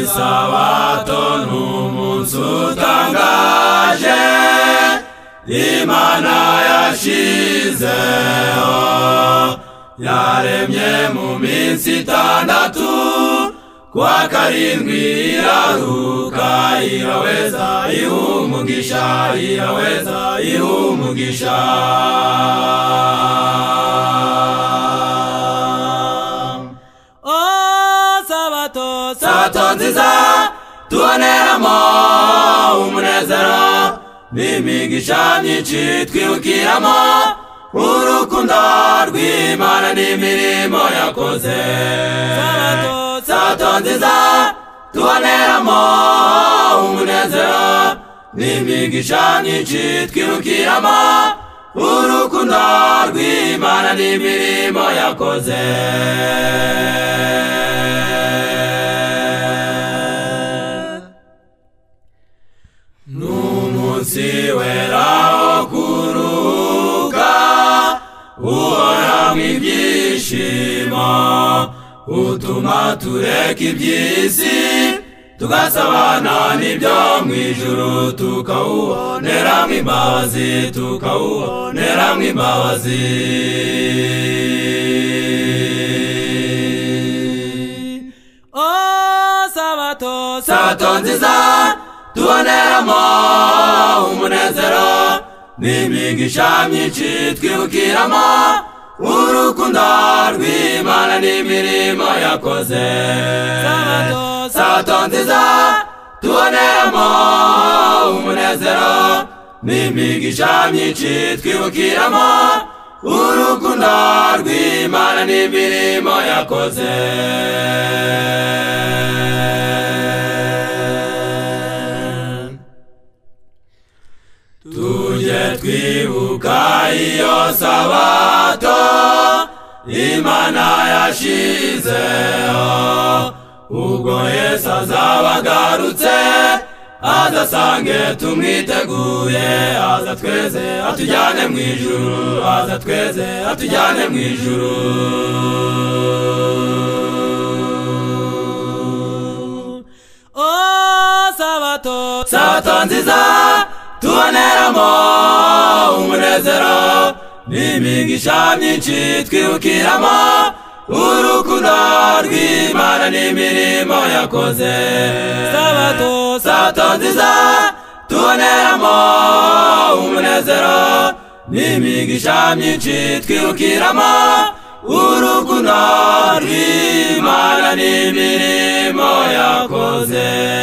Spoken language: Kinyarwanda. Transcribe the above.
isabato ni umunsi utangaje imana yashyizeho yaremye mu minsi itandatu kuwa karindwi iraruka iraheza iha umugisha iraheza iha umugisha Oh, sabato, sabato nziza tuboneramo umunezero n'imigisha myinshi twibukiramo urukundo rw'imana n'imirimo yakoze Sabato, sabato nziza tuboneramo umunezero n'imigisha myinshi twibukiramo urukundo rw'imana n'imirimo yakoze n'umunsi wera wo kuruhuka uhora mu ibyishimo utuma tureka iby'isi tugasabana n'ibyo mu ijuru tukawuboneramo imbabazi tukawuboneramo imbabazi oh, sabato, sabato nziza tuboneramo umunezero n'imigisha myinshi twibukiramo urukundo rw'imana n'imirimo yakoze Sabato, sabato nziza tuboneramo umunezero n'imigisha myinshi twibukiramo urukundo rw'imana n'imirimo yakoze tujye twibuka iyo sabato imana yashizeho ubwo yesu azaba agarutse azasange tumwiteguye aza tweze atujyane mu ijuru aza tweze atujyane mu ijuru oh, sabato, sabato nziza tuboneramo umunezero n'imigisha myinshi twibukiramo urukundo rw'imana n'imirimo yakoze sabato, sabato nziza tuboneramo umunezero n'imigisha myinshi twibukiramo urukundo rw'imana n'imirimo yakoze